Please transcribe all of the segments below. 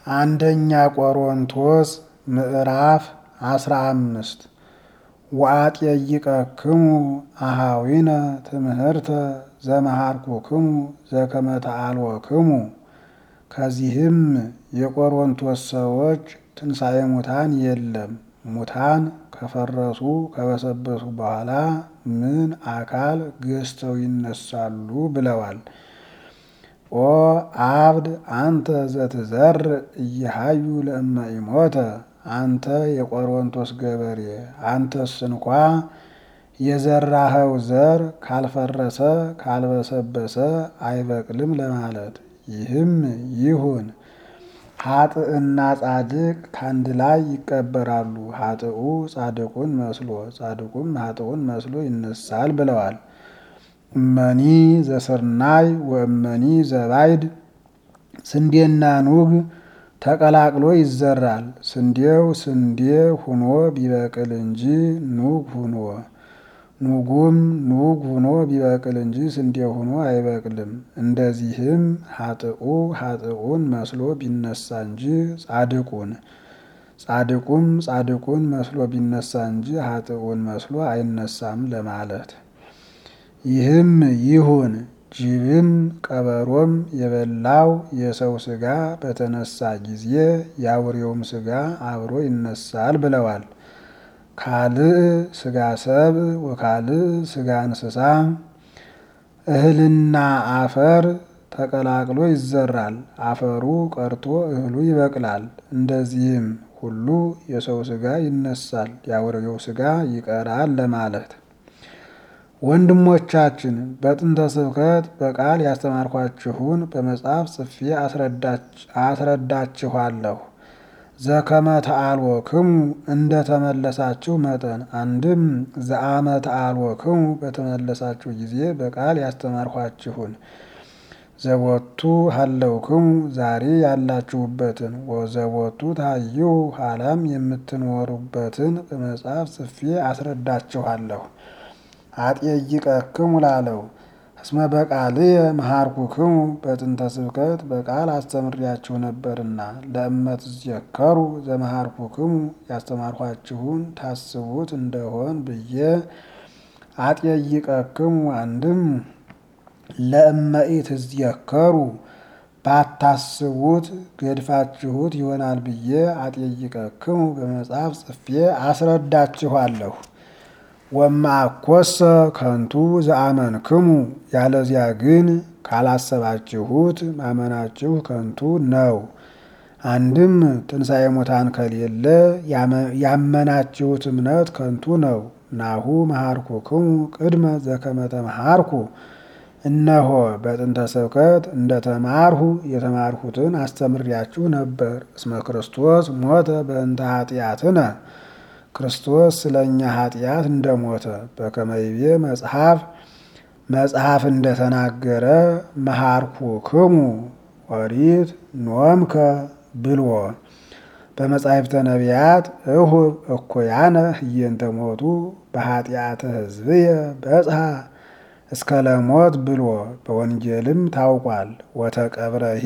አንደኛ ቆሮንቶስ ምዕራፍ አስራ አምስት ወአጥየይቀክሙ አሃዊነ ትምህርተ ዘመሃርኩክሙ ዘከመ ተአልወክሙ። ከዚህም የቆሮንቶስ ሰዎች ትንሣኤ ሙታን የለም፣ ሙታን ከፈረሱ ከበሰበሱ በኋላ ምን አካል ገዝተው ይነሳሉ ብለዋል። ኦ አብድ አንተ ዘትዘርእ እየሃዩ ለእመ ኢሞተ አንተ የቆሮንቶስ ገበሬ አንተስ እንኳ የዘራኸው ዘር ካልፈረሰ ካልበሰበሰ አይበቅልም ለማለት። ይህም ይሁን ኃጥእና ጻድቅ ከአንድ ላይ ይቀበራሉ፣ ኃጥኡ ጻድቁን መስሎ ጻድቁም ኃጥኡን መስሎ ይነሳል ብለዋል። እመኒ ዘስርናይ ወእመኒ ዘባይድ ስንዴና ኑግ ተቀላቅሎ ይዘራል። ስንዴው ስንዴ ሁኖ ቢበቅል እንጂ ኑግ ሁኖ ኑጉም ኑግ ሁኖ ቢበቅል እንጂ ስንዴ ሁኖ አይበቅልም። እንደዚህም ኃጥኡ ኃጥኡን መስሎ ቢነሳ እንጂ ጻድቁን ጻድቁም ጻድቁን መስሎ ቢነሳ እንጂ ኃጥኡን መስሎ አይነሳም ለማለት። ይህም ይሁን ጅብም ቀበሮም የበላው የሰው ሥጋ በተነሳ ጊዜ የአውሬውም ሥጋ አብሮ ይነሳል ብለዋል። ካልእ ሥጋ ሰብ ወካልእ ሥጋ እንስሳ እህልና አፈር ተቀላቅሎ ይዘራል። አፈሩ ቀርቶ እህሉ ይበቅላል። እንደዚህም ሁሉ የሰው ሥጋ ይነሳል፣ የአውሬው ሥጋ ይቀራል ለማለት። ወንድሞቻችን በጥንተ ስብከት በቃል ያስተማርኳችሁን በመጽሐፍ ጽፌ አስረዳችኋለሁ። ዘከመ ተአልወክሙ እንደ ተመለሳችሁ መጠን አንድም ዘአመ ተአልወክሙ በተመለሳችሁ ጊዜ በቃል ያስተማርኳችሁን ዘቦቱ ሀለውክሙ ዛሬ ያላችሁበትን ወዘቦቱ ታዩ ኋላም የምትኖሩበትን በመጽሐፍ ጽፌ አስረዳችኋለሁ። አጥየይቀክሙ ላለው እስመ በቃልየ መሃርኩክሙ በጥንተ ስብከት በቃል አስተምሪያችሁ ነበርና ለእመት ዝየከሩ ዘመሃርኩክሙ ያስተማርኳችሁን ታስቡት እንደሆን ብዬ አጥየይቀክሙ አንድም ለእመኢት ዝየከሩ ባታስቡት ገድፋችሁት ይሆናል ብዬ አጥየይቀክሙ በመጽሐፍ ጽፌ አስረዳችኋለሁ። ወማኮሰ ከንቱ ዘአመንክሙ ያለዚያ ግን ካላሰባችሁት ማመናችሁ ከንቱ ነው። አንድም ትንሣኤ ሙታን ከሌለ ያመናችሁት እምነት ከንቱ ነው። ናሁ መሃርኩክሙ ቅድመ ዘከመ ተመሃርኩ እነሆ በጥንተ ስብከት እንደ ተማርሁ የተማርሁትን አስተምሪያችሁ ነበር። እስመ ክርስቶስ ሞተ በእንተ ኃጢአትነ ክርስቶስ ስለ እኛ ኃጢአት እንደሞተ በከመ ይቤ መጽሐፍ መጽሐፍ እንደተናገረ መሃርኩክሙ ኦሪት ኖምከ ብልዎ በመጻሕፍተ ነቢያት እሁብ እኩያነ ህየንተ ሞቱ በኃጢአተ ሕዝብየ በጽሐ እስከ ለሞት ብልዎ በወንጌልም ታውቋል። ወተቀብረሂ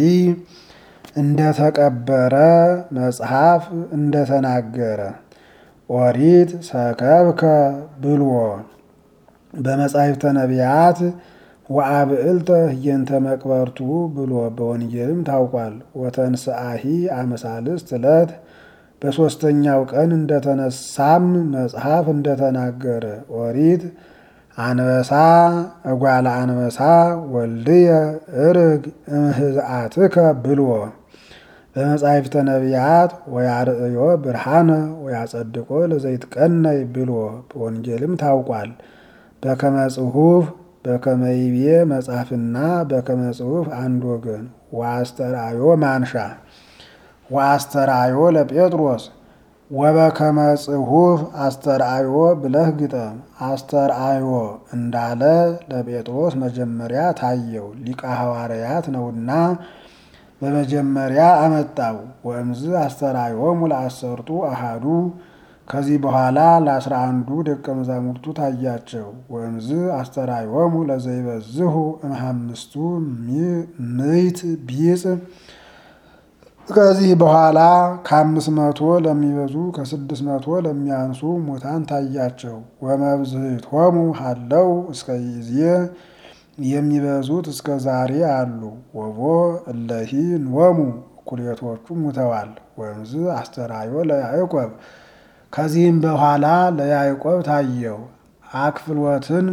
እንደተቀበረ መጽሐፍ እንደተናገረ ኦሪት ሰከብከ ብልዎ በመጻሕፍተ ነቢያት ወአብዕልተ ህየንተ መቅበርቱ ብሎ በወንጌልም ታውቋል። ወተንስአሂ አመሳልስት ዕለት በሦስተኛው ቀን እንደተነሳም መጽሐፍ እንደተናገረ ኦሪት አንበሳ እጓለ አንበሳ ወልድየ እርግ እምህዝአትከ ብልዎ በመጻሕፍተ ነቢያት ወያርእዮ ብርሃነ ወያጸድቆ ለዘይትቀነይ ብልዎ በወንጌልም ታውቋል። በከመ ጽሑፍ በከመ ይቤ መጽሐፍና በከመ ጽሑፍ አንድ ወገን ወአስተርአዮ ማንሻ ወአስተርአዮ ለጴጥሮስ ወበከመ ጽሑፍ አስተርአዮ ብለህ ግጠም። አስተርአዮ እንዳለ ለጴጥሮስ መጀመሪያ ታየው ሊቀ ሐዋርያት ነውና በመጀመሪያ አመጣው። ወእምዝ አስተርአዮሙ ለአሰርቱ አሃዱ ከዚህ በኋላ ለአስራ አንዱ ደቀ መዛሙርቱ ታያቸው። ወእምዝ አስተርአዮሙ ለዘይበዝሁ እምሃምስቱ ምዕት ቢጽ ከዚህ በኋላ ከአምስት መቶ ለሚበዙ ከስድስት መቶ ለሚያንሱ ሙታን ታያቸው። ወመብዝሕቶሙ ሀለው እስከ ጊዜ የሚበዙት እስከ ዛሬ አሉ። ወቦ እለሂ ኖሙ እኩሌቶቹ ሙተዋል። ወንዝ አስተራዮ ለያዕቆብ ከዚህም በኋላ ለያዕቆብ ታየው። አክፍሎትን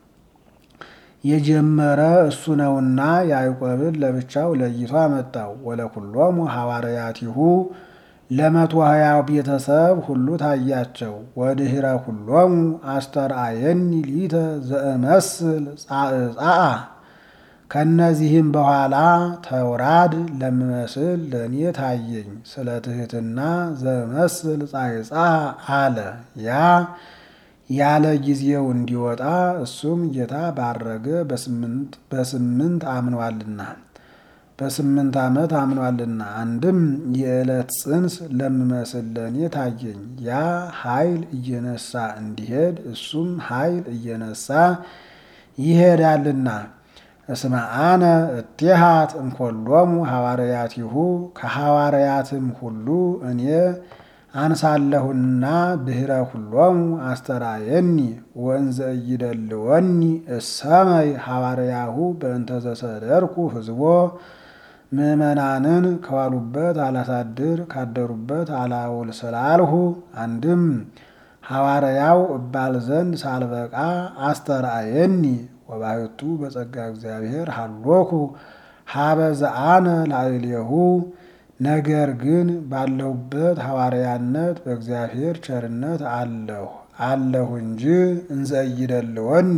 የጀመረ እሱ ነውና ያዕቆብን ለብቻው ለይቶ አመጣው። ወለኩሎሙ ሐዋርያቲሁ ለመቶ ሀያው ቤተሰብ ሁሉ ታያቸው። ወድኅረ ኩሎሙ አስተርአየኒ ሊተ ዘእመስል ጻዕጻአ ከእነዚህም በኋላ ተውራድ ለምመስል ለእኔ ታየኝ። ስለ ትሕትና ዘእመስል ጻዕጻአ አለ ያ ያለ ጊዜው እንዲወጣ እሱም ጌታ ባረገ በስምንት አምኗልና በስምንት ዓመት አምኗልና። አንድም የዕለት ጽንስ ለምመስል ለእኔ ታየኝ። ያ ኃይል እየነሳ እንዲሄድ እሱም ኃይል እየነሳ ይሄዳልና። እስመ አነ እቴሃት እምኮሎሙ ሐዋርያቲሁ ከሐዋርያትም ሁሉ እኔ አንሳለሁና ድኅረ ኩሎሙ አስተራየኒ ወንዘ እይደልወኒ እሰመይ ሐዋርያሁ በእንተ ዘሰደርኩ ሕዝቦ ምእመናንን ከዋሉበት አላሳድር ካደሩበት አላውል ስላልሁ አንድም ሐዋርያው እባል ዘንድ ሳልበቃ አስተርአየኒ ወባሕቱ በጸጋ እግዚአብሔር ሀሎኩ ሀበ ዘአነ ላዕሌሁ ነገር ግን ባለሁበት ሐዋርያነት በእግዚአብሔር ቸርነት አለሁ አለሁ እንጂ እንዘ እይደልወኒ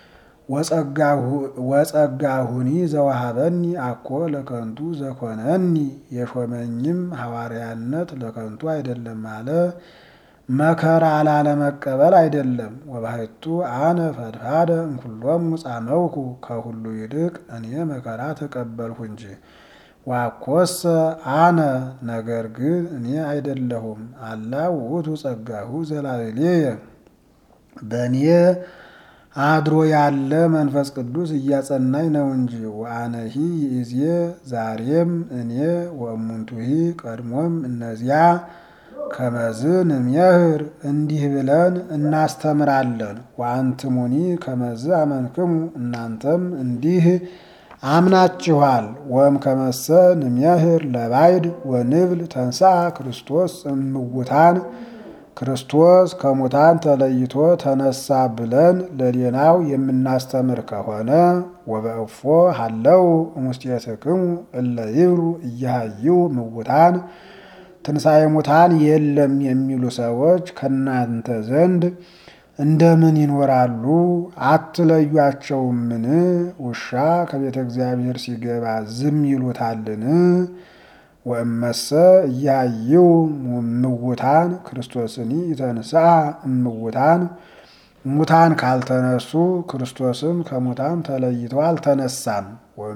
ወጸጋሁኒ ዘዋሃበኒ አኮ ለከንቱ ዘኮነኒ የሾመኝም ሐዋርያነት ለከንቱ አይደለም አለ። መከራ ላለመቀበል አይደለም። ወባሕቱ አነ ፈድፋደ እምኩሎሙ ጻመውኩ ከሁሉ ይልቅ እኔ መከራ ተቀበልሁ እንጂ ዋኮሰ አነ ነገር ግን እኔ አይደለሁም። አላ ውእቱ ጸጋሁ ዘላዕሌየ በእኔ አድሮ ያለ መንፈስ ቅዱስ እያጸናኝ ነው እንጂ። ወአነሂ ይእዜ ዛሬም እኔ ወእሙንቱሂ ቀድሞም እነዚያ ከመዝ ንሜህር እንዲህ ብለን እናስተምራለን። ወአንትሙኒ ከመዝ አመንክሙ እናንተም እንዲህ አምናችኋል። ወም ከመሰ ንሜህር ለባይድ ወንብል ተንሥአ ክርስቶስ እምውታን ክርስቶስ ከሙታን ተለይቶ ተነሳ ብለን ለሌናው የምናስተምር ከሆነ ወበእፎ ሀለው እሙስቴትክሙ እለ ይብሉ እያሃዩ ምውታን ትንሣኤ ሙታን የለም የሚሉ ሰዎች ከእናንተ ዘንድ እንደምን ይኖራሉ? አትለዩአቸውምን? ውሻ ከቤተ እግዚአብሔር ሲገባ ዝም ይሉታልን? ወእመሰ እያሃይው ምውታን ክርስቶስኒ ይተንሥአ እምውታን ሙታን ካልተነሱ ክርስቶስም ከሙታን ተለይቶ አልተነሳም።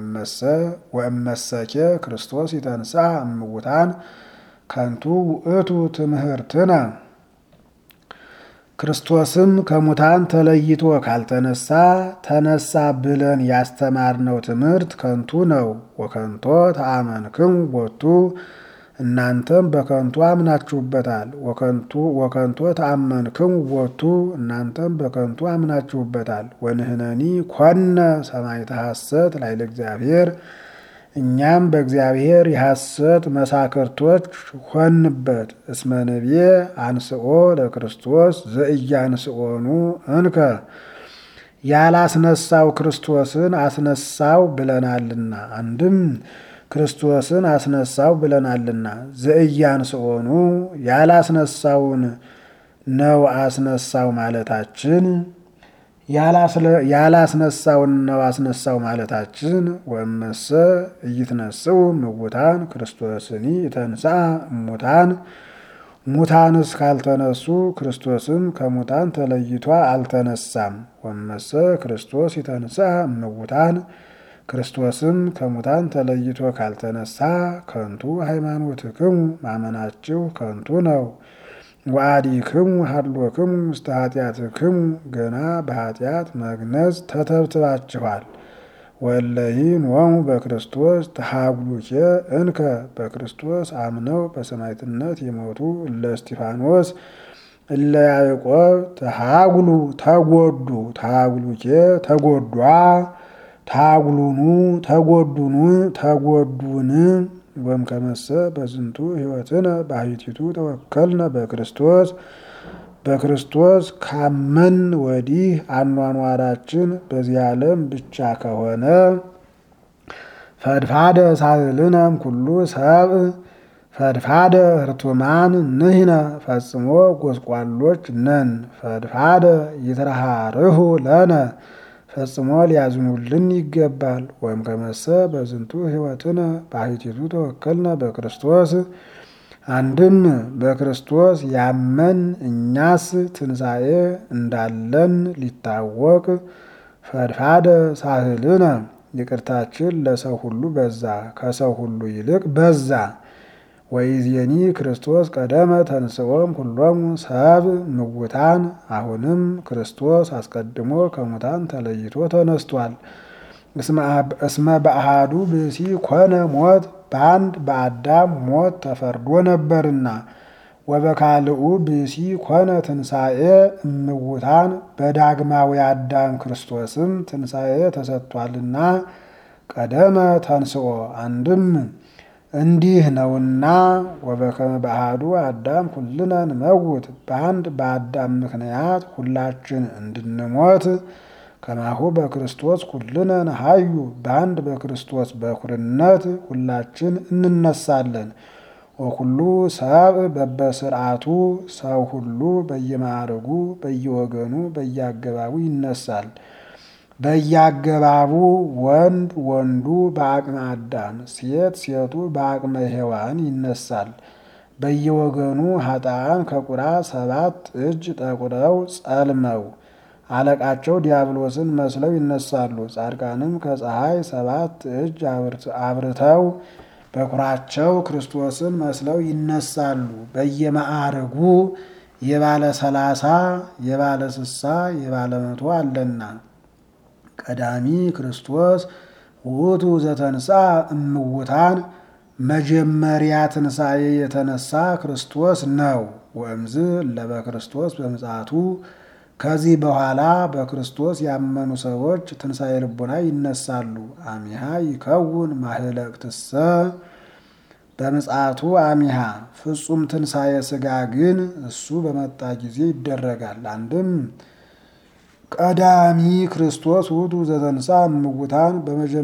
ወእመሰኬ ክርስቶስ ይተንሥአ እምውታን ከንቱ ውእቱ ትምህርትነ ክርስቶስም ከሙታን ተለይቶ ካልተነሳ ተነሳ ብለን ያስተማርነው ትምህርት ከንቱ ነው። ወከንቶ ተአመንክሙ ቦቱ እናንተም በከንቱ አምናችሁበታል። ወከንቶ ተአመንክሙ ቦቱ እናንተም በከንቱ አምናችሁበታል። ወንህነኒ ኮነ ሰማዕተ ሐሰት ላዕለ እግዚአብሔር እኛም በእግዚአብሔር የሐሰት መሳክርቶች ሆንበት። እስመ ነቢየ አንስኦ ለክርስቶስ ዘኢያንስኦኑ እንከ ያላስነሳው ክርስቶስን አስነሳው ብለናልና። አንድም ክርስቶስን አስነሳው ብለናልና። ዘኢያንስኦኑ ያላስነሳውን ነው አስነሳው ማለታችን ያላስነሳውን ነው አስነሳው ማለታችን። ወእመሰ ኢይትነሥኡ እሙታን ክርስቶስኒ ይተንሥአ እሙታን ሙታንስ ካልተነሱ ክርስቶስም ከሙታን ተለይቶ አልተነሳም። ወእመሰ ክርስቶስ ይተንሥአ እሙታን ክርስቶስም ከሙታን ተለይቶ ካልተነሳ ከንቱ ሃይማኖትክሙ ማመናችሁ ከንቱ ነው። ወአዲክሙ ሀሎክሙ ውስተ ኃጢአትክሙ ገና በኃጢአት መግነዝ ተተብትባችኋል። ወለይን ወሙ በክርስቶስ ተሃጉሉኬ እንከ በክርስቶስ አምነው በሰማዕትነት የሞቱ እለ እስጢፋኖስ እለ ያዕቆብ ተሃጉሉ ተጎዱ ተሃጉሉኬ ተጎዷ ታጉሉኑ ተጎዱኑ ተጎዱን ወም ከመሰ በዝንቱ ሕይወትነ ባሕቲቱ ተወከልነ በክርስቶስ በክርስቶስ ካመን ወዲህ አኗኗራችን በዚህ ዓለም ብቻ ከሆነ ፈድፋደ ሳህልነም ኩሉ ሰብእ ፈድፋደ ህርቱማን ንሕነ ፈጽሞ ጎስቋሎች ነን። ፈድፋደ ይትረሃርሁ ለነ ፈጽሞ ሊያዝኑልን ይገባል። ወይም ከመሰ በዝንቱ ሕይወትነ ባሕቲቱ ተወከልነ በክርስቶስ አንድም በክርስቶስ ያመን እኛስ ትንሣኤ እንዳለን ሊታወቅ ፈድፋደ ሳህልነ ይቅርታችን ለሰው ሁሉ በዛ ከሰው ሁሉ ይልቅ በዛ። ወይዜኒ ክርስቶስ ቀደመ ተንሥኦም ኩሎሙ ሰብ ምውታን አሁንም ክርስቶስ አስቀድሞ ከሙታን ተለይቶ ተነስቷል። እስመ በአሃዱ ብእሲ ኮነ ሞት በአንድ በአዳም ሞት ተፈርዶ ነበርና ወበካልኡ ብእሲ ኮነ ትንሣኤ እምውታን በዳግማዊ አዳም ክርስቶስም ትንሣኤ ተሰጥቷልና ቀደመ ተንስኦ አንድም እንዲህ ነውና ወበከመ በአሐዱ አዳም ኩልነ ንመውት በአንድ በአዳም ምክንያት ሁላችን እንድንሞት ከማሁ በክርስቶስ ኩልነ ነሐዩ በአንድ በክርስቶስ በኩርነት ሁላችን እንነሳለን። ወኩሉ ሰብእ በበስርዓቱ ሰው ሁሉ በየማዕረጉ በየወገኑ በየአገባቡ ይነሳል። በየአገባቡ ወንድ ወንዱ በአቅመ አዳም ሴት ሴቱ በአቅመ ሔዋን ይነሳል። በየወገኑ ኃጥአን ከቁራ ሰባት እጅ ጠቁረው ጸልመው አለቃቸው ዲያብሎስን መስለው ይነሳሉ። ጻድቃንም ከፀሐይ ሰባት እጅ አብርተው በኩራቸው ክርስቶስን መስለው ይነሳሉ። በየማዕረጉ የባለ ሰላሳ የባለ ስሳ የባለ መቶ አለና ቀዳሚ ክርስቶስ ውእቱ ዘተንሳ እምውታን መጀመሪያ ትንሣኤ የተነሳ ክርስቶስ ነው። ወእምዝ ለበ ክርስቶስ በምጽአቱ ከዚህ በኋላ በክርስቶስ ያመኑ ሰዎች ትንሣኤ ልቡና ይነሳሉ። አሚሃ ይከውን ማህለቅትሰ በምጽአቱ አሚሃ ፍጹም ትንሣኤ ሥጋ ግን እሱ በመጣ ጊዜ ይደረጋል። አንድም ቀዳሚ ክርስቶስ ውእቱ ዘተንሳ እምውታን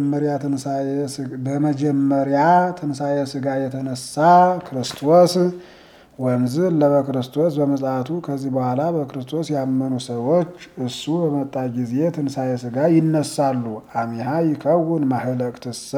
በመጀመሪያ ትንሣኤ ሥጋ የተነሳ ክርስቶስ ወምዝ ለበ ክርስቶስ በምጽአቱ ከዚህ በኋላ በክርስቶስ ያመኑ ሰዎች እሱ በመጣ ጊዜ ትንሣኤ ሥጋ ይነሳሉ። አሚሃ ይከውን ማህለቅትሰ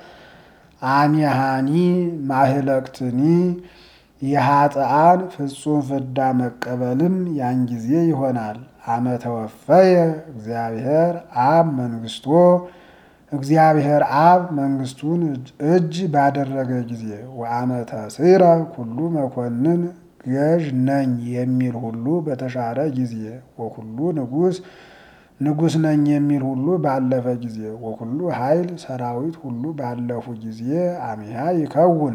አሚሃኒ ማህለቅትኒ የኃጥአን ፍጹም ፍዳ መቀበልም ያን ጊዜ ይሆናል። አመ ተወፈየ እግዚአብሔር አብ መንግስቶ እግዚአብሔር አብ መንግስቱን እጅ ባደረገ ጊዜ ወአመ ተስዕረ ኩሉ መኮንን ገዥ ነኝ የሚል ሁሉ በተሻረ ጊዜ ወኩሉ ንጉስ ንጉስ ነኝ የሚል ሁሉ ባለፈ ጊዜ ወኩሉ ኃይል ሰራዊት ሁሉ ባለፉ ጊዜ አሚሃ ይከውን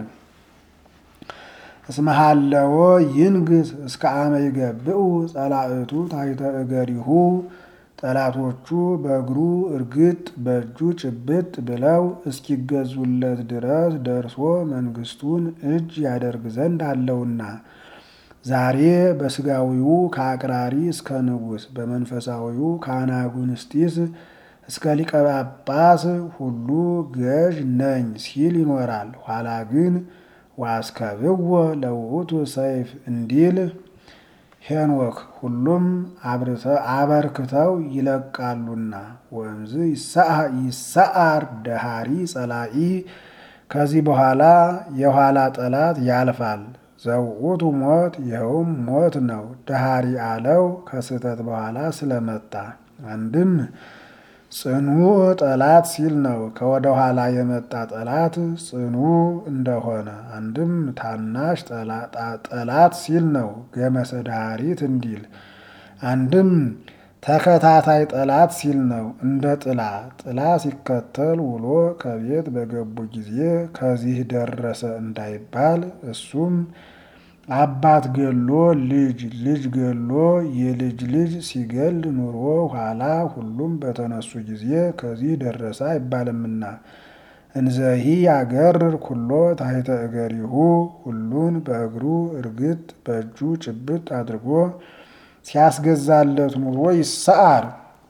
እስመሃለዎ ይንግስ እስከ አመ ይገብኡ ጸላእቱ ታሕተ እገሪሁ ጠላቶቹ በእግሩ እርግጥ በእጁ ጭብጥ ብለው እስኪገዙለት ድረስ ደርሶ መንግስቱን እጅ ያደርግ ዘንድ አለውና ዛሬ በስጋዊው ከአቅራሪ እስከ ንጉስ በመንፈሳዊው ከአናጉንስጢስ እስከ ሊቀ ጳጳስ ሁሉ ገዥ ነኝ ሲል ይኖራል። ኋላ ግን ዋስከብዎ ለውእቱ ሰይፍ እንዲል ሄኖክ ሁሉም አበርክተው ይለቃሉና ወእምዝ ይሰዓር ደሃሪ ጸላኢ ከዚህ በኋላ የኋላ ጠላት ያልፋል። ዘውእቱ ሞት ይኸውም ሞት ነው። ደሃሪ አለው ከስህተት በኋላ ስለመጣ አንድም ጽኑ ጠላት ሲል ነው። ከወደ ኋላ የመጣ ጠላት ጽኑ እንደሆነ አንድም ታናሽ ጠላት ሲል ነው። ገመሰ ዳሪት እንዲል አንድም ተከታታይ ጠላት ሲል ነው። እንደ ጥላ ጥላ ሲከተል ውሎ ከቤት በገቡ ጊዜ ከዚህ ደረሰ እንዳይባል እሱም አባት ገሎ ልጅ ልጅ ገሎ የልጅ ልጅ ሲገል ኑሮ ኋላ ሁሉም በተነሱ ጊዜ ከዚህ ደረሰ አይባልምና እንዘሂ ያገርር ኩሎ ታሕተ እገሪሁ ሁሉን በእግሩ እርግጥ በእጁ ጭብጥ አድርጎ ሲያስገዛለት ኑሮ ይሰዓር።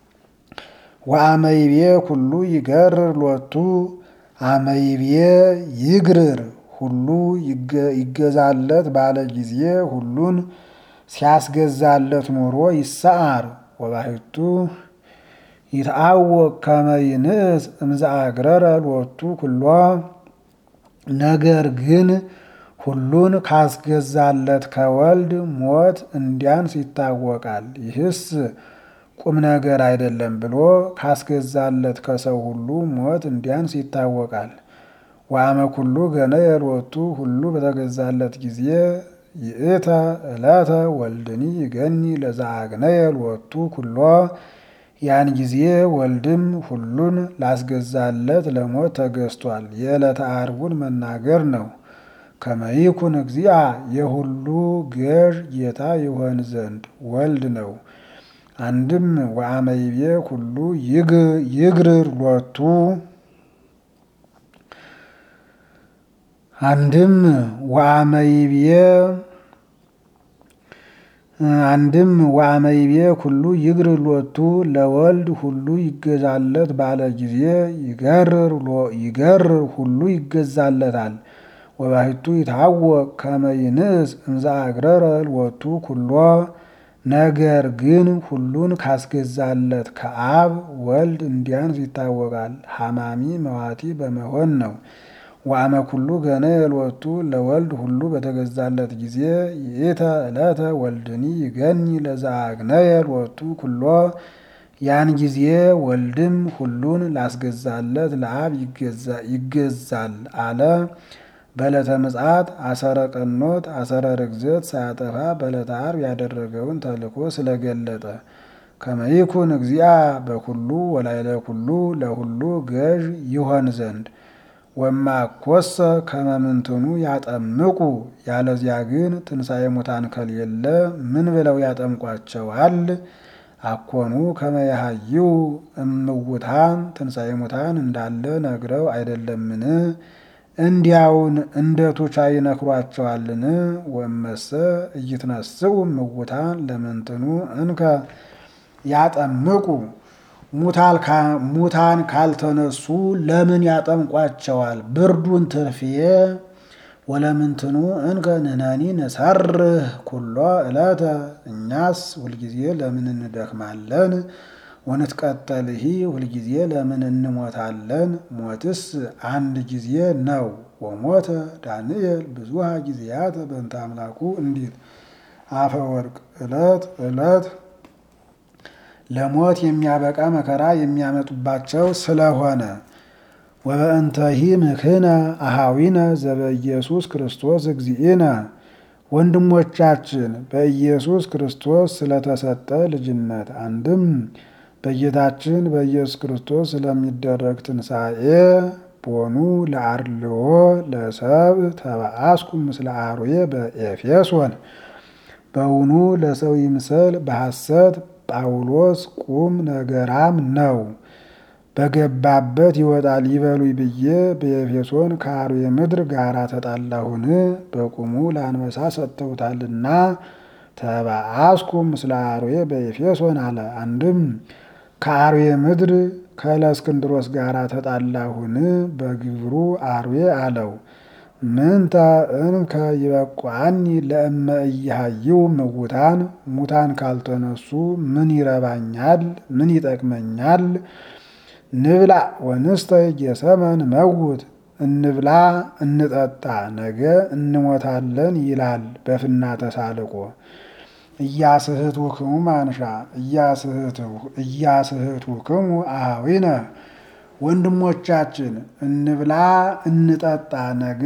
ወአመይቤ ኩሉ ይገርር ሎቱ አመይቤ ይግርር ሁሉ ይገዛለት ባለ ጊዜ ሁሉን ሲያስገዛለት ኑሮ ይሰዓር። ወባሕቱ ይትአወቅ ከመ ይንእስ እምዘአግረረ ሎቱ ኩሎ ነገር ግን ሁሉን ካስገዛለት ከወልድ ሞት እንዲያንስ ይታወቃል። ይህስ ቁም ነገር አይደለም ብሎ ካስገዛለት ከሰው ሁሉ ሞት እንዲያንስ ይታወቃል። ወአመ ኩሉ ገነየ ሎቱ ሁሉ በተገዛለት ጊዜ ይእተ ዕለተ ወልድኒ ይገኒ ለዘአግነየ ሎቱ ኩሎ ያን ጊዜ ወልድም ሁሉን ላስገዛለት ለሞት ተገዝቷል። የዕለተ ዓርቡን መናገር ነው። ከመይኩን እግዚአ የሁሉ ገዥ ጌታ ይሆን ዘንድ ወልድ ነው። አንድም ወአመይቤ ኩሉ ይግርር ሎቱ አንድም ወአመይቤ አንድም ወአመይቤ ኩሉ ይግርር ሎቱ ለወልድ ሁሉ ይገዛለት ባለ ጊዜ ይገርር ሁሉ ይገዛለታል። ወባሕቱ ይታወቅ ከመ ይንእስ እምዘአግረረ ሎቱ ኩሎ ነገር ግን ሁሉን ካስገዛለት ከአብ ወልድ እንዲያንስ ይታወቃል። ሐማሚ መዋቲ በመሆን ነው። ወአመ ኩሉ ገነየ ሎቱ ለወልድ ሁሉ በተገዛለት ጊዜ ይእተ ዕለተ ወልድኒ ይገኒ ለዘአግነየ ሎቱ ኩሎ ያን ጊዜ ወልድም ሁሉን ላስገዛለት ለአብ ይገዛል አለ። በዕለተ ምጽአት አሰረ ቀኖት አሰረ ርግዘት ሳያጠፋ በዕለተ ዓርብ ያደረገውን ተልእኮ ስለገለጠ ከመይኩን እግዚአ በኩሉ ወላይለ ኩሉ ለሁሉ ገዥ ይሆን ዘንድ ወማኮሰ ከመምንትኑ ያጠምቁ ያለዚያ ግን ትንሣኤ ሙታን ከሌለ ምን ብለው ያጠምቋቸዋል? አኮኑ ከመያሃይው እምውታን ትንሣኤ ሙታን እንዳለ ነግረው አይደለምን? እንዲያውን እንደ ቱቻ ይነክሯቸዋልን? ወመሰ እይትነስኡ እምውታን ለምንትኑ እንከ ያጠምቁ ሙታን ካልተነሱ ለምን ያጠምቋቸዋል? ብርዱን ትርፍዬ ወለምንትኑ እንከ ንሕነኒ ንሰርህ ኩሎ ዕለተ እኛስ ሁልጊዜ ለምን እንደክማለን? ወንትቀጠልሂ ሁልጊዜ ለምን እንሞታለን? ሞትስ አንድ ጊዜ ነው። ወሞተ ዳንኤል ብዙሃ ጊዜያት በእንተ አምላኩ እንዲል አፈወርቅ ዕለት ዕለት ለሞት የሚያበቃ መከራ የሚያመጡባቸው ስለሆነ ወበእንተሂ ምክነ አሃዊነ ዘበኢየሱስ ክርስቶስ እግዚእነ ወንድሞቻችን በኢየሱስ ክርስቶስ ስለተሰጠ ልጅነት አንድም በጌታችን በኢየሱስ ክርስቶስ ስለሚደረግ ትንሣኤ ቦኑ ለአርልዎ ለሰብ ተበአስኩ ምስለ አርዌ በኤፌሶን በውኑ ለሰው ይምሰል በሐሰት ጳውሎስ ቁም ነገራም ነው በገባበት ይወጣል ይበሉኝ ብዬ በኤፌሶን ከአርዌ ምድር ጋር ተጣላሁን? በቁሙ ለአንበሳ ሰጥተውታልና ተበአስኩ ምስለ አርዌ በኤፌሶን አለ። አንድም ከአርዌ ምድር ከእለእስክንድሮስ ጋር ተጣላሁን? በግብሩ አርዌ አለው። ምንተ እንከ ይበቋኒ ለእመ እያሃይው ምውታን ሙታን ካልተነሱ ምን ይረባኛል? ምን ይጠቅመኛል? ንብላ ወንስተይ ጌሰመን መውት እንብላ እንጠጣ ነገ እንሞታለን ይላል በፍና ተሳልቆ እያስህቱ ክሙ ማንሻ እያስህቱ ክሙ አሃዊነ ወንድሞቻችን እንብላ እንጠጣ ነገ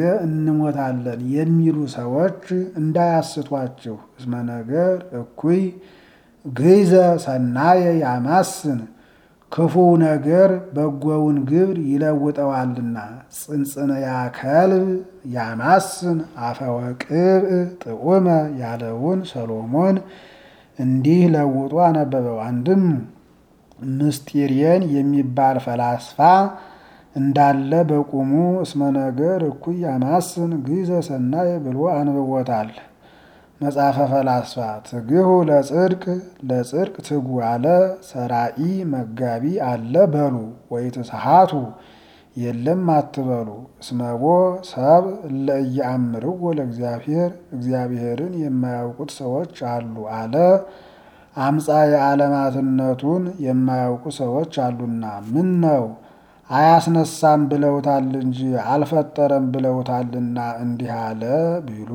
እንሞታለን የሚሉ ሰዎች እንዳያስቷችሁ። እስመ ነገር እኩይ ግይዘ ሰናየ ያማስን ክፉው ነገር በጎውን ግብር ይለውጠዋልና። ጽንጽንያ ከልብ ያማስን አፈወቅብ ጥዑመ ያለውን ሰሎሞን እንዲህ ለውጦ አነበበው። አንድም ምስጢሬን የሚባል ፈላስፋ እንዳለ በቁሙ እስመ ነገር እኩይ ያማስን ግይዘ ሰናየ ብሎ አንብቦታል። መጽሐፈ ፈላስፋ ትግሁ ለጽድቅ ለጽድቅ ትጉ አለ። ሰራኢ መጋቢ አለ በሉ ወይትስሓቱ የለም አትበሉ። እስመቦ ሰብ እለ ኢየአምርዎ ለእግዚአብሔር እግዚአብሔርን የማያውቁት ሰዎች አሉ አለ። አምፃ የዓለማትነቱን የማያውቁ ሰዎች አሉና ምን ነው አያስነሳም ብለውታል እንጂ አልፈጠረም ብለውታልና እንዲህ አለ ቢሉ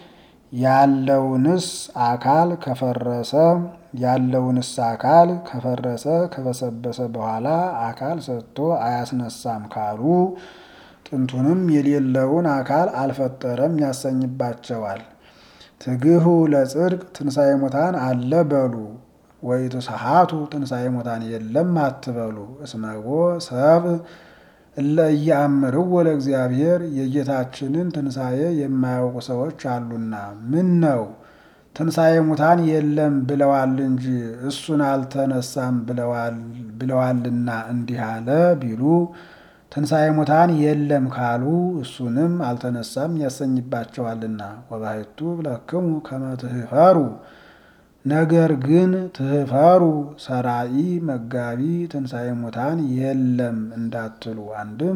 ያለውንስ አካል ከፈረሰ ያለውንስ አካል ከፈረሰ ከበሰበሰ በኋላ አካል ሰጥቶ አያስነሳም ካሉ ጥንቱንም የሌለውን አካል አልፈጠረም ያሰኝባቸዋል። ትግሁ ለጽድቅ ትንሣኤ ሙታን አለ በሉ ወይትስሓቱ ትንሣኤ ሙታን የለም አትበሉ። እስመቦ ሰብ እለ ኢየአምርዎ ለእግዚአብሔር የጌታችንን ትንሣኤ የማያውቁ ሰዎች አሉና ምን ነው ትንሣኤ ሙታን የለም ብለዋል እንጂ እሱን አልተነሳም ብለዋልና እንዲህ አለ ቢሉ ትንሣኤ ሙታን የለም ካሉ እሱንም አልተነሳም ያሰኝባቸዋልና። ወባሕቱ ብለክሙ ከመ ትህፈሩ ነገር ግን ትህፈሩ ሰራኢ መጋቢ ትንሣኤ ሙታን የለም እንዳትሉ። አንድም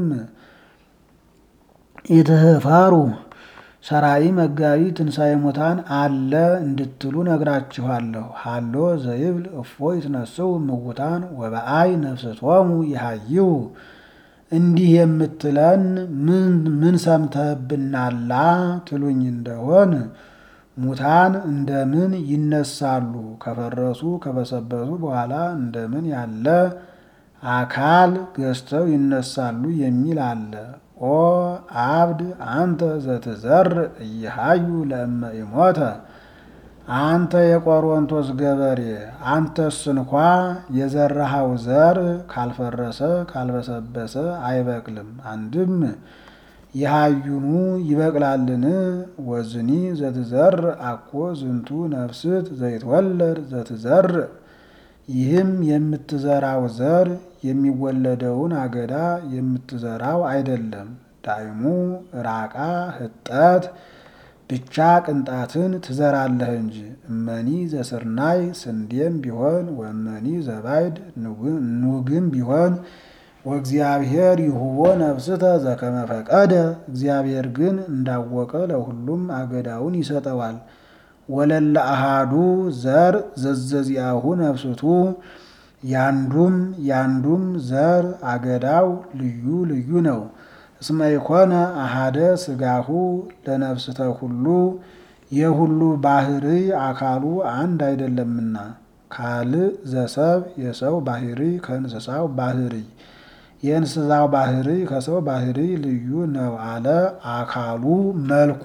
ኢትህፈሩ ሰራኢ መጋቢ ትንሣኤ ሙታን አለ እንድትሉ ነግራችኋለሁ። ሃሎ ዘይብል እፎ ይትነስው ምውታን ወበአይ ነፍስቶሙ ይሃይው እንዲህ የምትለን ምን ሰምተህብናላ ትሉኝ እንደሆን ሙታን እንደምን ይነሳሉ? ከፈረሱ ከበሰበሱ በኋላ እንደምን ያለ አካል ገዝተው ይነሳሉ የሚል አለ። ኦ አብድ አንተ ዘትዘር እየሃዩ ለእመ ኢሞተ አንተ የቆሮንቶስ ገበሬ አንተስ እንኳ የዘራሃው ዘር ካልፈረሰ ካልበሰበሰ አይበቅልም። አንድም የሃዩኑ ይበቅላልን? ወዝኒ ዘትዘር አኮ ዝንቱ ነፍስት ዘይትወለድ ዘትዘር ይህም የምትዘራው ዘር የሚወለደውን አገዳ የምትዘራው አይደለም። ዳይሙ ራቃ ህጠት ብቻ ቅንጣትን ትዘራለህ እንጂ። እመኒ ዘስርናይ ስንዴም ቢሆን ወመኒ ዘባይድ ኑግም ቢሆን ወእግዚአብሔር ይሁቦ ነፍስተ ዘከመ ፈቀደ እግዚአብሔር ግን እንዳወቀ ለሁሉም አገዳውን ይሰጠዋል። ወለለ አሃዱ ዘር ዘዘዚአሁ ነፍስቱ ያንዱም ያንዱም ዘር አገዳው ልዩ ልዩ ነው። እስመ ይኮነ አሃደ ስጋሁ ለነፍስተ ሁሉ የሁሉ ባህሪ አካሉ አንድ አይደለምና። ካልእ ዘሰብ የሰው ባህሪ ከእንስሳው ባህሪ የእንስሳው ባህሪ ከሰው ባህሪ ልዩ ነው አለ አካሉ መልኩ።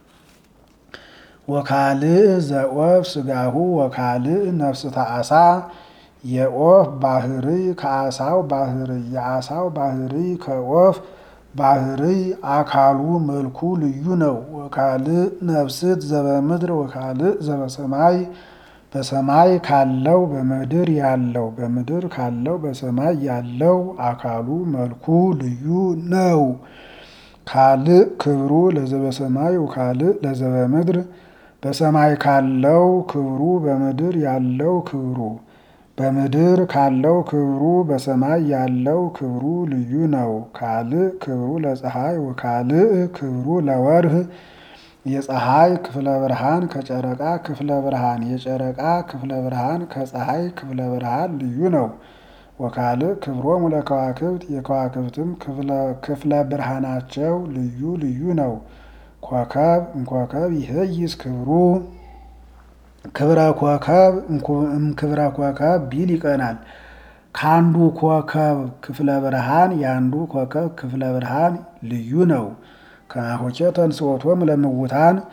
ወካልእ ዘኦፍ ስጋሁ ወካልእ ነፍስተ አሳ የኦፍ ባህሪ ከአሳው ባህሪ የአሳው ባህሪ ከኦፍ ባህሪ አካሉ መልኩ ልዩ ነው። ወካልእ ነፍስት ዘበምድር ወካልእ ዘበሰማይ በሰማይ ካለው በምድር ያለው በምድር ካለው በሰማይ ያለው አካሉ መልኩ ልዩ ነው። ካልእ ክብሩ ለዘበሰማይ ወካልእ ለዘበምድር በሰማይ ካለው ክብሩ በምድር ያለው ክብሩ በምድር ካለው ክብሩ በሰማይ ያለው ክብሩ ልዩ ነው። ካልእ ክብሩ ለፀሐይ ወካልእ ክብሩ ለወርህ የፀሐይ ክፍለ ብርሃን ከጨረቃ ክፍለ ብርሃን የጨረቃ ክፍለ ብርሃን ከፀሐይ ክፍለ ብርሃን ልዩ ነው። ወካልእ ክብሮሙ ለከዋክብት የከዋክብትም ክፍለ ብርሃናቸው ልዩ ልዩ ነው። ኮከብ እምኮከብ ይሄይስ ክብሩ ክብረ ኮከብ እምክብረ ኮከብ ቢል ይቀናል። ከአንዱ ኮከብ ክፍለ ብርሃን የአንዱ ኮከብ ክፍለ ብርሃን ልዩ ነው። ከናሆቼ ተንሥኦቶሙ ለምውታን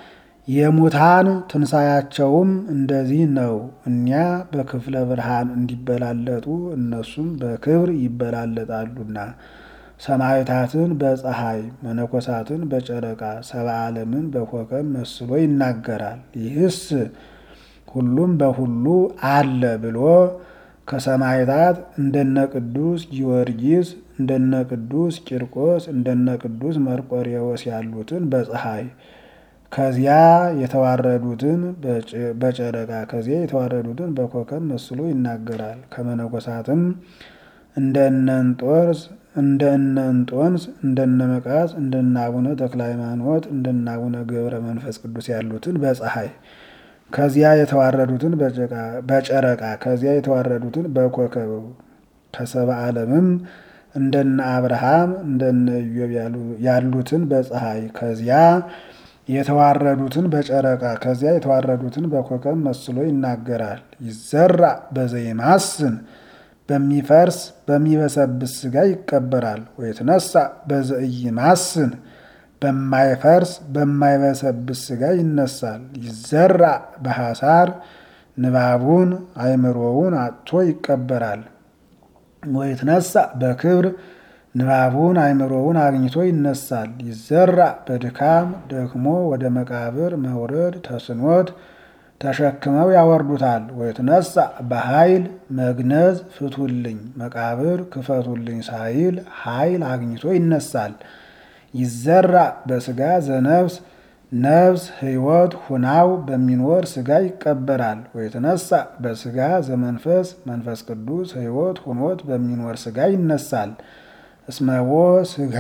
የሙታን ትንሣያቸውም እንደዚህ ነው። እኒያ በክፍለ ብርሃን እንዲበላለጡ እነሱም በክብር ይበላለጣሉና ሰማዕታትን በፀሐይ መነኮሳትን በጨረቃ ሰብአ ዓለምን በኮከብ መስሎ ይናገራል። ይህስ ሁሉም በሁሉ አለ ብሎ ከሰማዕታት እንደነ ቅዱስ ጊዮርጊስ እንደነ ቅዱስ ቂርቆስ እንደነ ቅዱስ መርቆሬዎስ ያሉትን በፀሐይ ከዚያ የተዋረዱትን በጨረቃ ከዚያ የተዋረዱትን በኮከብ መስሎ ይናገራል። ከመነኮሳትም እንደነ እንጦርስ እንደነ እንጦንስ እንደነ መቃስ እንደነ አቡነ ተክለ ሃይማኖት እንደነ አቡነ ገብረ መንፈስ ቅዱስ ያሉትን በፀሐይ ከዚያ የተዋረዱትን በጨረቃ ከዚያ የተዋረዱትን በኮከብ ከሰብአ ዓለምም እንደነ አብርሃም እንደነ ኢዮብ ያሉትን በፀሐይ ከዚያ የተዋረዱትን በጨረቃ ከዚያ የተዋረዱትን በኮከብ መስሎ ይናገራል። ይዘራ በዘይማስን በሚፈርስ በሚበሰብስ ሥጋ ይቀበራል። ወይትነሳ በዘኢይማስን በማይፈርስ በማይበሰብስ ሥጋ ይነሳል። ይዘራ በሐሳር ንባቡን አእምሮውን አጥቶ ይቀበራል። ወይትነሳ በክብር ንባቡን አእምሮውን አግኝቶ ይነሳል። ይዘራ በድካም ደክሞ ወደ መቃብር መውረድ ተስኖት ተሸክመው ያወርዱታል። ወይትነሳ በኃይል መግነዝ ፍቱልኝ መቃብር ክፈቱልኝ ሳይል ኃይል አግኝቶ ይነሳል። ይዘራ በሥጋ ዘነፍስ ነፍስ ሕይወት ሁናው በሚኖር ሥጋ ይቀበራል። ወይትነሳ በሥጋ ዘመንፈስ መንፈስ ቅዱስ ሕይወት ሁኖት በሚኖር ሥጋ ይነሳል። እስመዎ ሥጋ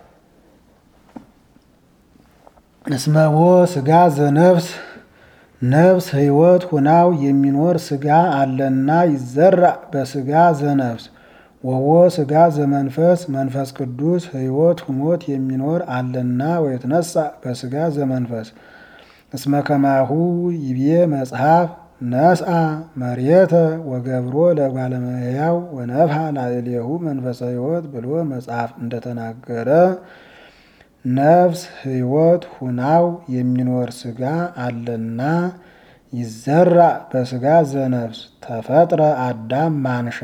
እስመዎ ሥጋ ዘነፍስ ነፍስ ሕይወት ሁናው የሚኖር ሥጋ አለና ይዘራ በሥጋ ዘነፍስ ወዎ ሥጋ ዘመንፈስ መንፈስ ቅዱስ ሕይወት ሁኖት የሚኖር አለና ወይትነሳ በሥጋ ዘመንፈስ እስመ ከማሁ ይቤ መጽሐፍ ነስአ መሬተ ወገብሮ ለእጓለ እመሕያው ወነፍሐ ላዕሌሁ መንፈሰ ሕይወት ብሎ መጽሐፍ እንደተናገረ ነፍስ ሕይወት ሁናው የሚኖር ሥጋ አለና ይዘራ በሥጋ ዘነፍስ ተፈጥረ አዳም ማንሻ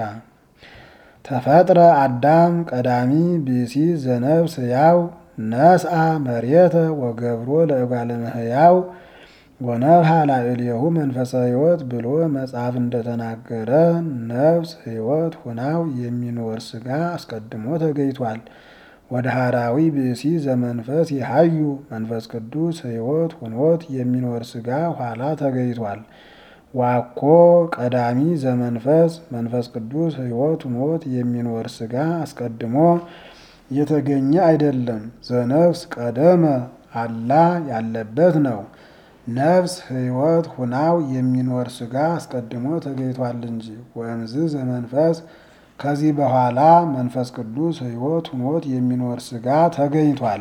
ተፈጥረ አዳም ቀዳሚ ብእሲ ዘነፍስ ሕያው ነስአ መሬተ ወገብሮ ለእጓለ እመሕያው ወነፍሐ ላዕሌሁ መንፈሰ ሕይወት ብሎ መጽሐፍ እንደተናገረ ነፍስ ሕይወት ሁናው የሚኖር ሥጋ አስቀድሞ ተገኝቷል። ወደ ሐራዊ ብእሲ ዘመንፈስ ይሃዩ መንፈስ ቅዱስ ሕይወት ሁኖት የሚኖር ሥጋ ኋላ ተገኝቷል። ዋኮ ቀዳሚ ዘመንፈስ መንፈስ ቅዱስ ሕይወት ሁኖት የሚኖር ሥጋ አስቀድሞ የተገኘ አይደለም። ዘነፍስ ቀደመ አላ ያለበት ነው። ነፍስ ሕይወት ሁናው የሚኖር ሥጋ አስቀድሞ ተገኝቷል እንጂ ወእምዝ ዘመንፈስ ከዚህ በኋላ መንፈስ ቅዱስ ሕይወት ሁኖት የሚኖር ሥጋ ተገኝቷል።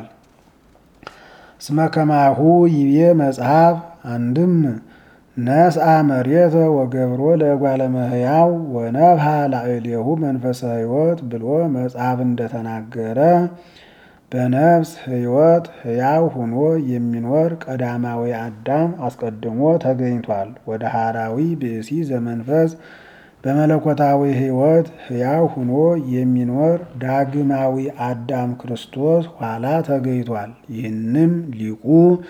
እስመ ከማሁ ይቤ መጽሐፍ አንድም ነስአ መሬተ ወገብሮ ለእጓለ እመሕያው ወነፍሐ ላዕሌሁ መንፈሰ ሕይወት ብሎ መጽሐፍ እንደተናገረ በነፍስ ሕይወት ሕያው ሁኖ የሚኖር ቀዳማዊ አዳም አስቀድሞ ተገኝቷል። ወደ ሐራዊ ብእሲ ዘመንፈስ በመለኮታዊ ሕይወት ሕያው ሁኖ የሚኖር ዳግማዊ አዳም ክርስቶስ ኋላ ተገኝቷል። ይህንም ሊቁ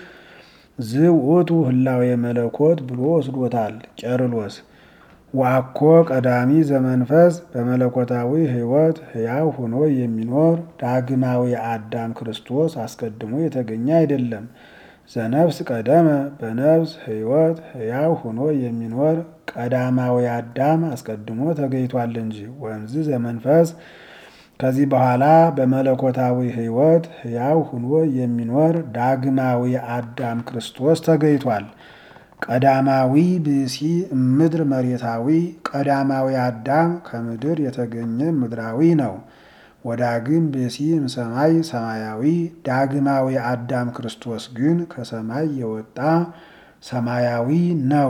ዝውእቱ ህላዌ መለኮት ብሎ ወስዶታል። ቄርሎስ ዋኮ ቀዳሚ ዘመንፈስ በመለኮታዊ ሕይወት ሕያው ሆኖ የሚኖር ዳግማዊ አዳም ክርስቶስ አስቀድሞ የተገኘ አይደለም። ዘነፍስ ቀደመ በነፍስ ሕይወት ሕያው ሆኖ የሚኖር ቀዳማዊ አዳም አስቀድሞ ተገኝቷል እንጂ ወንዝ ዘመንፈስ ከዚህ በኋላ በመለኮታዊ ሕይወት ሕያው ሆኖ የሚኖር ዳግማዊ አዳም ክርስቶስ ተገኝቷል። ቀዳማዊ ብእሲ እምድር መሬታዊ ቀዳማዊ አዳም ከምድር የተገኘ ምድራዊ ነው። ወዳግም ብእሲ እምሰማይ ሰማያዊ ዳግማዊ አዳም ክርስቶስ ግን ከሰማይ የወጣ ሰማያዊ ነው።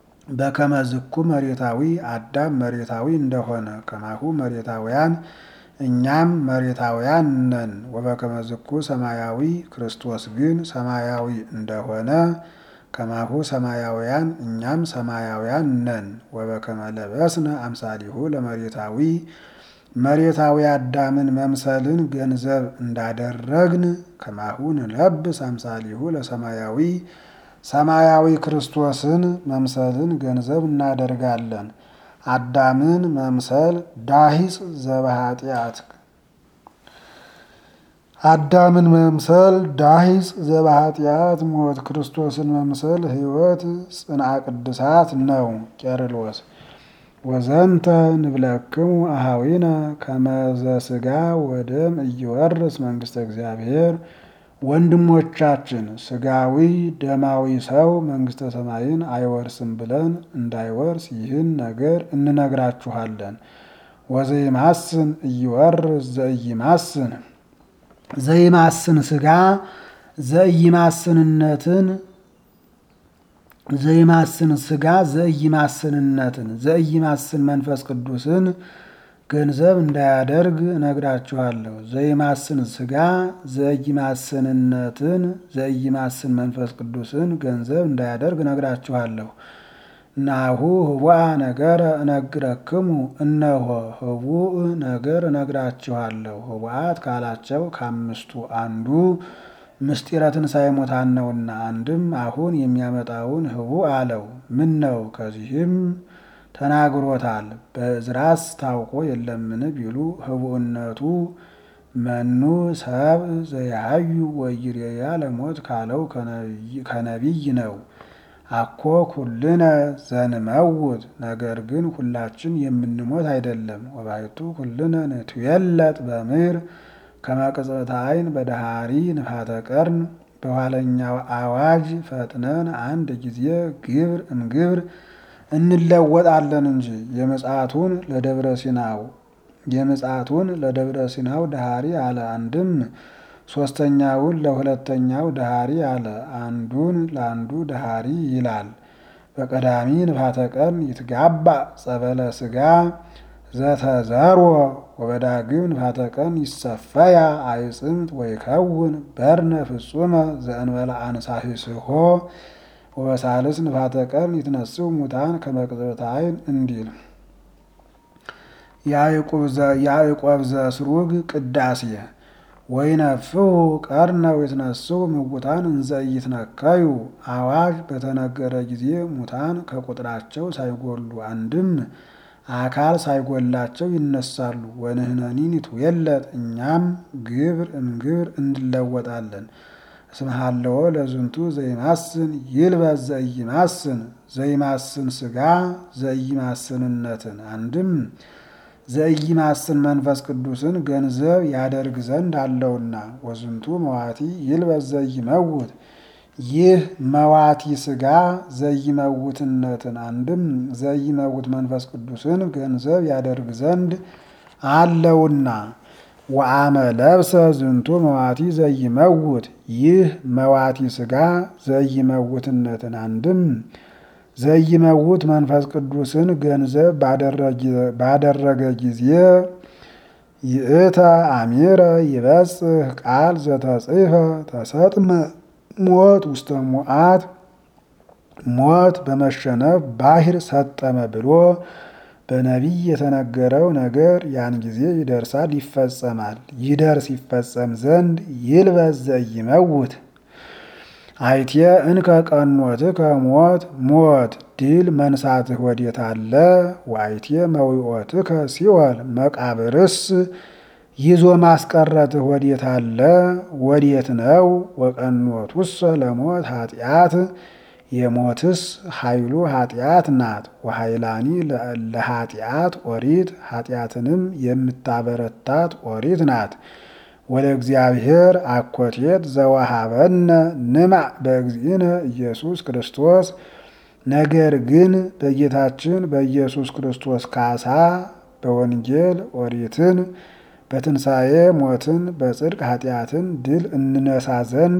በከመዝኩ መሬታዊ አዳም መሬታዊ እንደሆነ ከማሁ መሬታውያን እኛም መሬታውያን ነን። ወበከመ ዝኩ ሰማያዊ ክርስቶስ ግን ሰማያዊ እንደሆነ ከማሁ ሰማያውያን እኛም ሰማያውያን ነን። ወበከመ ለበስነ አምሳሊሁ ለመሬታዊ መሬታዊ አዳምን መምሰልን ገንዘብ እንዳደረግን ከማሁ ንለብስ አምሳሊሁ ለሰማያዊ ሰማያዊ ክርስቶስን መምሰልን ገንዘብ እናደርጋለን። አዳምን መምሰል ዳሂጽ ዘበኃጢአት አዳምን መምሰል ዳሂጽ ዘበኃጢአት ሞት፣ ክርስቶስን መምሰል ሕይወት ጽንዓ ቅድሳት ነው። ቄርሎስ ወዘንተ ንብለክሙ አሃዊነ ከመዘ ሥጋ ወደም እይወርስ መንግሥተ እግዚአብሔር ወንድሞቻችን ሥጋዊ ደማዊ ሰው መንግሥተ ሰማይን አይወርስም ብለን እንዳይወርስ ይህን ነገር እንነግራችኋለን። ወዘይማስን እይወርስ ዘኢይማስን ዘይማስን ሥጋ ዘኢይማስንነትን ዘይማስን ሥጋ ዘኢይማስንነትን ዘኢይማስን መንፈስ ቅዱስን ገንዘብ እንዳያደርግ እነግራችኋለሁ። ዘይማስን ሥጋ ዘኢይማስንነትን ዘኢይማስን መንፈስ ቅዱስን ገንዘብ እንዳያደርግ እነግራችኋለሁ። ናሁ ህቡአ ነገር እነግረክሙ እነሆ ህቡእ ነገር እነግራችኋለሁ። ህቡአት ካላቸው ከአምስቱ አንዱ ምስጢረ ትንሣኤ ሙታን ነውና፣ አንድም አሁን የሚያመጣውን ህቡእ አለው። ምን ነው ከዚህም ተናግሮታል። በዕዝራስ ታውቆ የለምን ቢሉ ህቡእነቱ መኑ ሰብ ዘያዩ ወይሬያ ለሞት ካለው ከነቢይ ነው። አኮ ኩልነ ዘንመውት ነገር ግን ሁላችን የምንሞት አይደለም። ወባይቱ ኩልነ ንትዌለጥ በምድር ከመቅጽበተ ዓይን በዳሃሪ ንፋተ ቀርን በኋለኛው አዋጅ ፈጥነን አንድ ጊዜ ግብር እምግብር እንለወጣለን እንጂ የምጽአቱን ለደብረ ሲናው የምጽአቱን ለደብረ ሲናው ዳሃሪ አለ። አንድም ሶስተኛውን ለሁለተኛው ዳሃሪ አለ። አንዱን ለአንዱ ዳሃሪ ይላል። በቀዳሚ ንፋተ ቀርን ይትጋባ ጸበለ ሥጋ ዘተዘርወ ወበዳግም ንፋተ ቀርን ይሰፈያ አይጽምት ወይከውን በርነ ፍጹመ ዘእንበለ አንሳሂስሆ ወበሳልስ ንፋተ ቀርን ይትነስው ሙታን ከመቅጽበተ ዓይን እንዲል ያዕቆብ ዘስሩግ ቅዳሴ ወይነፍሑ ቀርነ ይትነስው ምውታን እንዘ ይትነከዩ አዋጅ በተነገረ ጊዜ ሙታን ከቁጥራቸው ሳይጎሉ አንድም አካል ሳይጎላቸው ይነሳሉ። ወንህነኒ ንትዌለጥ እኛም ግብር እምግብር እንለወጣለን። እስመ ሀለወ ለዝንቱ ዘይማስን ይልበስ ዘኢይማስን ዘይማስን ሥጋ ዘኢይማስንነትን አንድም ዘኢይማስን መንፈስ ቅዱስን ገንዘብ ያደርግ ዘንድ አለውና። ወዝንቱ መዋቲ ይልበስ ዘይመውት ይህ መዋቲ ሥጋ ዘይመውትነትን አንድም ዘይመውት መንፈስ ቅዱስን ገንዘብ ያደርግ ዘንድ አለውና። ወአመ ለብሰ ዝንቱ መዋቲ ዘይመውት ይህ መዋቲ ሥጋ ዘይመውትነትን አንድም ዘይመውት መንፈስ ቅዱስን ገንዘብ ባደረገ ጊዜ ይእተ አሚረ ይበጽሕ ቃል ዘተጽፈ ተሰጥመ ሞት ውስተ ሙዓት ሞት በመሸነፍ ባሕር ሰጠመ ብሎ በነቢይ የተነገረው ነገር ያን ጊዜ ይደርሳል፣ ይፈጸማል። ይደርስ ይፈጸም ዘንድ ይልበስ ዘይመውት አይቴ እንከ ቀኖትከ ሞት ሞት ድል መንሳትህ ወዴት አለ? ወአይቴ መዊኦትከ ሲኦል መቃብርስ ይዞ ማስቀረትህ ወዴት አለ? ወዴት ነው? ወቀኖቱሰ ለሞት ኃጢአት የሞትስ ኃይሉ ኃጢአት ናት። ወኃይላኒ ለኃጢአት ኦሪት ኃጢአትንም የምታበረታት ኦሪት ናት። ወደ እግዚአብሔር አኮቴት ዘወሃበነ ንማዕ በእግዚእነ ኢየሱስ ክርስቶስ ነገር ግን በጌታችን በኢየሱስ ክርስቶስ ካሳ በወንጌል ኦሪትን በትንሣኤ ሞትን በጽድቅ ኃጢአትን ድል እንነሳ ዘንድ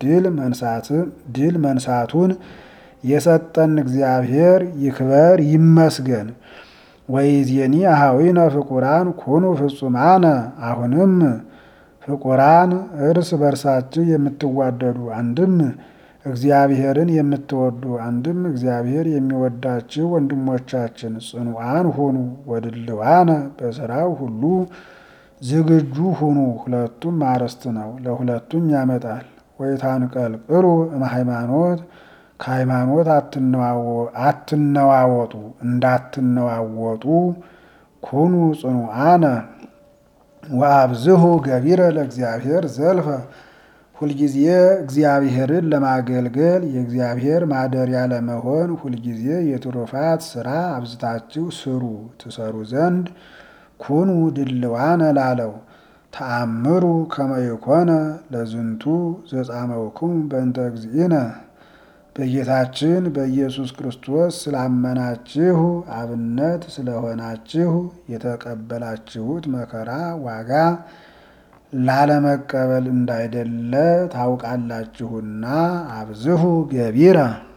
ድል መንሳቱን የሰጠን እግዚአብሔር ይክበር ይመስገን። ወይዜኒ አኀዊነ ፍቁራን ኩኑ ፍጹማነ አሁንም ፍቁራን እርስ በርሳችሁ የምትዋደዱ አንድም እግዚአብሔርን የምትወዱ አንድም እግዚአብሔር የሚወዳችሁ ወንድሞቻችን ጽኑዓን ሁኑ። ወድልዋነ በስራው ሁሉ ዝግጁ ሁኑ። ሁለቱም አርዕስት ነው፣ ለሁለቱም ያመጣል። ወይታንቀልቅሉ እምሃይማኖት ከሃይማኖት አትነዋወጡ፣ እንዳትነዋወጡ ኩኑ ጽኑዓነ ወአብዝሁ ገቢረ ለእግዚአብሔር ዘልፈ ሁልጊዜ እግዚአብሔርን ለማገልገል የእግዚአብሔር ማደሪያ ለመሆን ሁልጊዜ የትሩፋት ስራ አብዝታችሁ ስሩ ትሰሩ ዘንድ ኩኑ ድልዋነ ላለው ተአምሩ ከመ ይኮነ ለዝንቱ ዘጻመውክሙ በእንተ እግዚእነ በጌታችን በኢየሱስ ክርስቶስ ስላመናችሁ አብነት ስለሆናችሁ የተቀበላችሁት መከራ ዋጋ ላለመቀበል እንዳይደለ ታውቃላችሁና አብዝሁ ገቢረ